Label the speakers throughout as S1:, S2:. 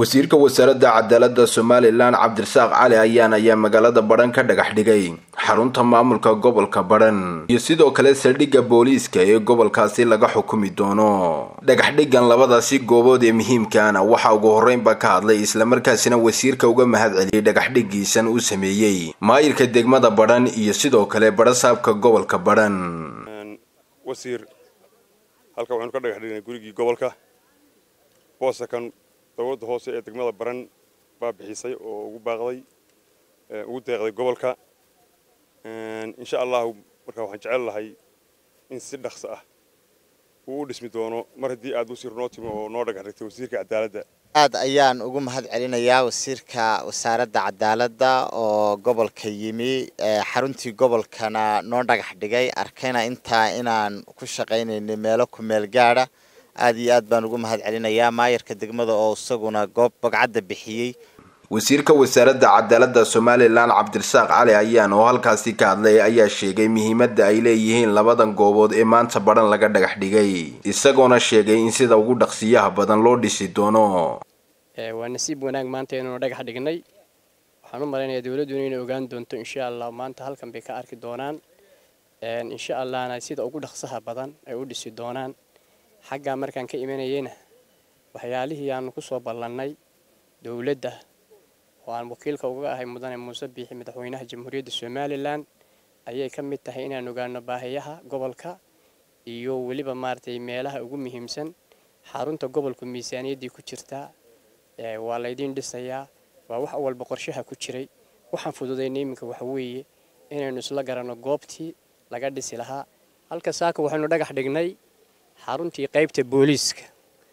S1: wasiirka wasaaradda cadaalada somalilan cabdirasaaq cali ayaan ayaa magaalada badhan ka dhagax dhigay xarunta maamulka gobolka badhan iyo sidoo kale saldhigga booliiska ee gobolkaasi laga xukumi doono dhagaxdhigan labadaasi goobood ee muhiimkaana waxaa ugu horreynba ka hadlay islamarkaasina wasiirka uga mahad celiyey dhagaxdhigiisan uu sameeyey maayirka degmada badhan iyo sidoo kale badhasaabka gobolka badhan
S2: wasiir halka waxaynu ka dhagax dhignay gurigii gobolka boosakan dowladda hoose ee degmada baran baa bixisay oo ugu baaqday ugu deeqday gobolka insha allahu marka waxaan jecel lahay in si dhaqso ah uu u dhismi doono mar haddii aad wasiir noo timi oo noo dhagax dhigtay wasiirka cadaaladda
S3: aad ayaan ugu mahad celinayaa wasiirka wasaaradda cadaaladda oo gobolka yimi xaruntii gobolkana noo dhagax dhigay arkayna intaa inaan ku shaqaynaynay meelo ku meel gaadha aad iyo aad baan ugu mahad celinayaa maayarka degmada oo isaguna goob bogcadda bixiyey
S1: wasiirka wasaaradda cadaaladda somalilan cabdirasaaq cali ayaan oo halkaasi ka hadlay ayaa sheegay muhiimadda ay leeyihiin labadan goobood ee maanta badhan laga dhagax dhigay isagoona sheegay in sida ugu dhaqsiyaha badan loo dhisi doono
S4: waa nasiib wanaag maanta inaynu dhagax dhignay waxaan u malaynayaa dowladduna inay ogaan doonto insha allah maanta halkan bay ka arki doonaan insha allahna sida ugu dhaqsaha badan ay u dhisi doonaan xaggaa markaan ka imanayeyna waxyaalihii aanu ku soo ballannay dowladda oo aan wakiilka uga ahay mudane muuse biixi madaxweynaha jamhuuriyadda somalilan ayay ka mid tahay inaan ogaano baahiyaha gobolka iyo weliba maaragtay meelaha ugu muhiimsan xarunta gobolku miisaaniyaddii ku jirtaa waa laydiin dhisayaa waa wax walba qorshaha ku jiray waxaan fududaynay iminka waxa weeye inaynu isla garanno goobtii laga dhisi lahaa halka saaka waxaynu dhagax dhignay xaruntii qaybta booliiska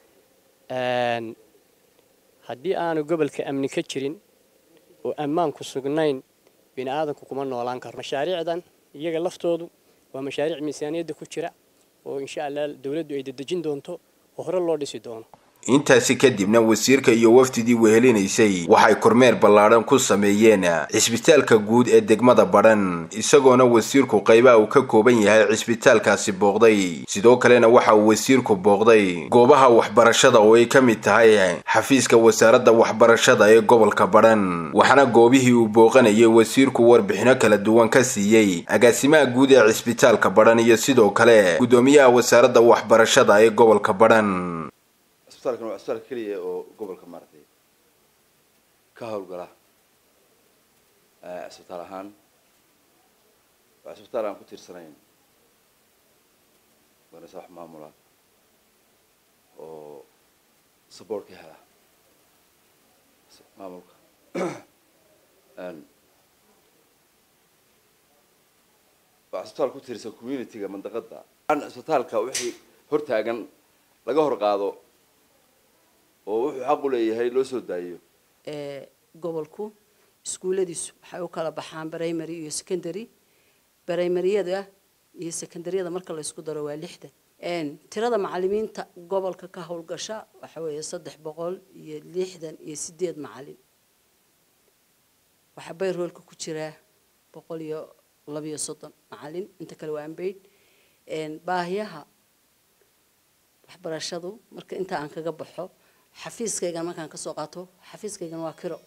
S4: haddii aanu gobolka amni ka jirin oo ammaanku sugnayn bini aadanku kuma noolaan karo mashaariicdan iyaga laftoodu waa mashaariic miisaaniyadda ku jira oo insha allah dowladdu ay dedejin doonto oo hore loo dhisi doono
S1: intaasi kadibna wasiirka iyo wafdidii wehelinaysay waxay kormeer ballaadhan ku sameeyeen cisbitaalka guud ee degmada badhan isagoona wasiirku qaybaha uu ka kooban yahay cisbitaalkaasi booqday sidoo kalena waxa uu wasiirku booqday goobaha waxbarashada oo ay ka mid tahay xafiiska wasaaradda waxbarashada ee gobolka badhan waxaana goobihii uu booqanayay wasiirku warbixino kala duwan ka siiyey agaasimaha guud ee cisbitaalka badhan iyo sidoo kale guddoomiyaha wasaaradda waxbarashada ee gobolka badhan
S5: isbitaalkan waa isbitaalka keliya oo gobolka maaragtay ka howlgala cisbitaal ahaan waa cisbitaal aan ku tiirsanayn banase wax maamula oo support ka hela maamulka waa cisbitaal ku tiirsan community-ga mandaqada cisbitaalka wixii hortaagan laga hor qaado oo wuxuu xaq u leeyahay loo soo daayo
S6: gobolku iskuulladiisu waxay u kala baxaan primary iyo secondary primaryada iyo secondaryada marka la isku daro waa lixdan tirada macalimiinta gobolka ka howlgasha waxa weeye saddex boqol iyo lixdan iyo sideed macalin waxaa bayroolka ku jiraa boqol iyo labiyo soddon macalin inta kale waa ambayd baahiyaha waxbarashadu marka inta aan kaga baxo xafiiskaygan markaan kasoo qaato xafiiskaygan waa kiro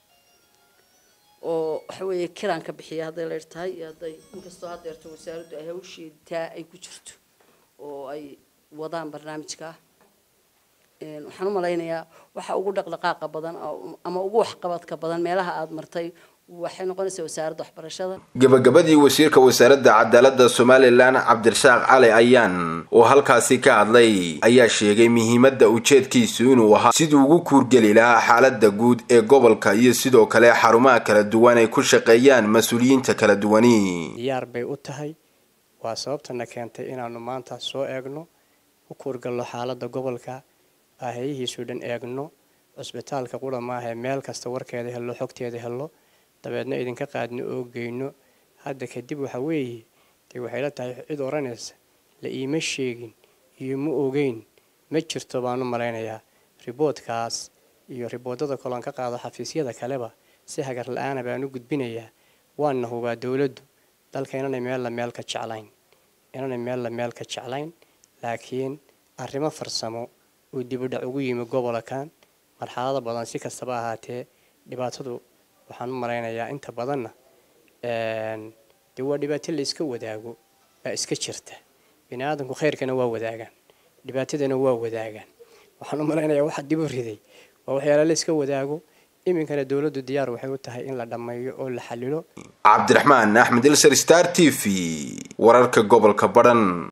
S6: oo waxa weeye kiraan ka bixiya hadday leer tahay iyo hadday inkastoo haddeerto wasaaraddu ay hawsheedaa ay ku jirto oo ay wadaan barnaamijkaa waxaan u malaynayaa waxa ugu dhaqdhaqaaqa badan ama ugu waxqabadka badan meelaha aada martay waxay noqonaysaa wasaaradda waxbarashada
S1: gabagabadii wasiirka wasaaradda cadaaladda somalilan cabdirasaaq cali ayaan oo halkaasi ka hadlay ayaa sheegay muhiimadda ujeedkiisu inuu ahaa siduu ugu kuurgeli lahaa xaaladda guud ee gobolka iyo sidoo kale xarumaha kala duwan ay ku shaqeeyaan mas-uuliyiinta kala duwani
S4: diyaar bay u tahay waa sababtana keentay inaanu maanta soo eegno u kuurgalno xaaladda gobolka baahayihiisu dhan eegno cusbitaalka qura maahae meel kasta warkeeda hello xogteeda hello dabeedna idinka qaadno oo geyno hadda kadib waxa weeye dee waxay la tahay cid odhanaysa la iima sheegin iyo ma ogeyn ma jirto baanu malaynayaa riboodkaas iyo riboodada koloon ka qaado xafiisyada kaleba si hagar la-aana baan u gudbinayaa waana hubaa dowladdu dalka inanay meella meel ka jeclayn inanay meella meel ka jeclayn laakiin arrimo farsamo uu dibudhac ugu yimi gobolkan marxalado badan si kastaba ahaatee dhibaatadu waxaan u malaynayaa inta badanna dee waa dhibaato la iska wadaago baa iska jirta bini aadamku khayrkana waa wadaagaan dhibaatadana waa wadaagaan waxaan u malaynayaa waxa dib u riday waa waxyaala la iska wadaago iminkana dowladdu diyaar waxay u tahay in la dhammeeyo oo la xalilo
S1: cabdiraxmaan axmed ilser star t v wararka gobolka badhan